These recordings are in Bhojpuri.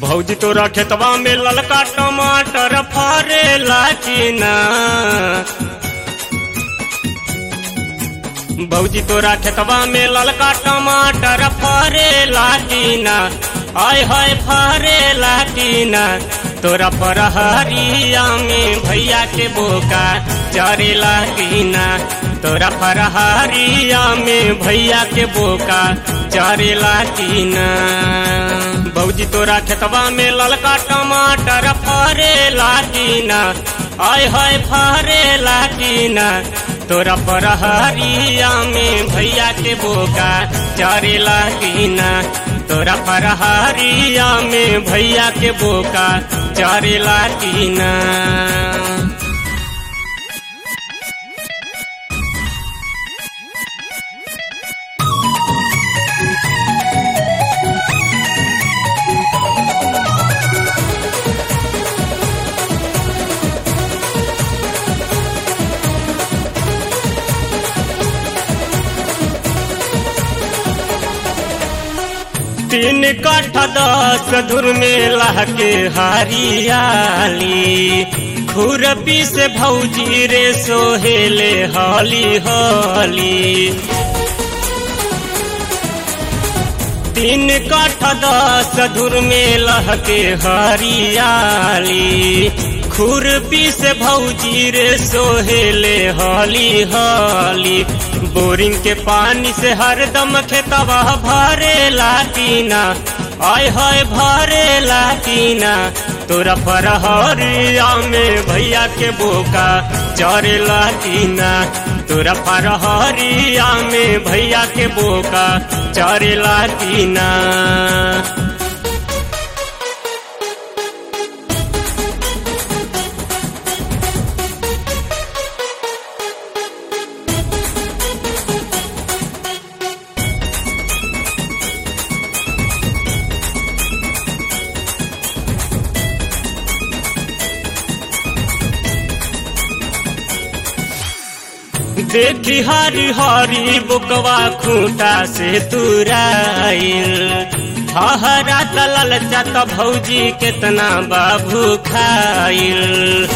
भौजी तोरा खेतवा में ललका टमाटर फरेला कि ना भौजी तोरा खेतवा में ललका टमाटर फरेला कि ना आय हाय फरेला कि ना तोरा फरहरिया में भैया के बोका चरेला कि ना तोरा फरहरिया में भैया के बोका चरेला कि ना भौजी तोरा खेतवा में ललका टमाटर फरेला कि ना आय हाय फरेला कि ना तोरा फरहरिया में भैया के बोका चरेला कि ना तोरा फरहरिया में भैया के बोका चरेला कि ना तीन कठ दस धुर में लहके हरियाली खुरपी से भौजी रे सोहेले हली हली तीन कठ दस धुर में लहके हरियाली खुरपी से भौजी रे सोहेले हली हली बोरिंग के पानी से हरदम खेतवा भरे लाटीना आय हाय भरे लाटीना तोरा फरहरिया में भैया के बोका चरे लाटीना तोरा फरहरिया में भैया के बोका चरे लाटीना देखी हरी हरी बुकवा खूंटा से तुराइल हहरा तलल जात भौजी केतना बाबू खाइल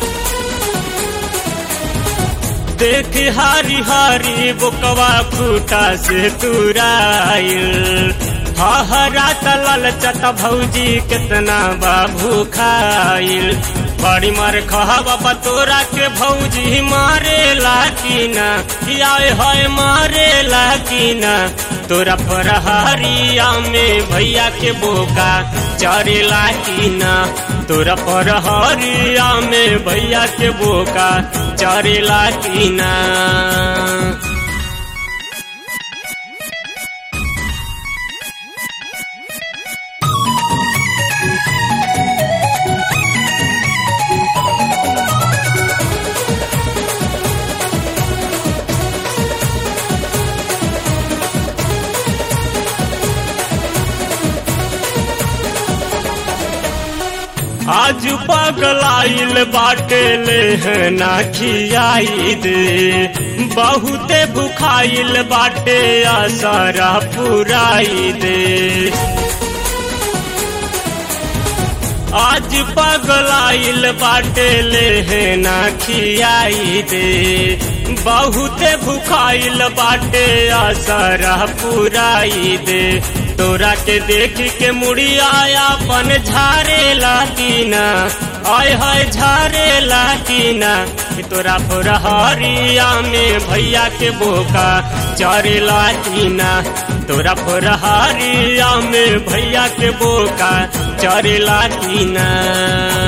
देख हरी हरी बुकवा खूंटा से तुराइल हहरा तलल चत भौजी केतना बाबू खाइल बड़ी मार खहबा तोरा के भौजी मारे लाकीना आय हाय मारे लाकीना तोरा फरहरिया में भैया के बोका चरे लाकीना तोरा फरहरिया में भैया के बोका चरे लाकीना आज पगलाइल बाटे ले है ना खियाई दे बहुते भुखाइल बाटे आसारा पुराई दे आज पगलाइल बाटे ले है ना खियाई दे बहुते भुखाइल बाटे आसारा पुराई दे तोरा के देख के मुड़िया अपन झारे लाटीना आय हाय झारे लाटीना तोरा फुरहरिया में भैया के बोका चरे लाटीना तोरा फुरहरिया में भैया के बोका चरे लाटीना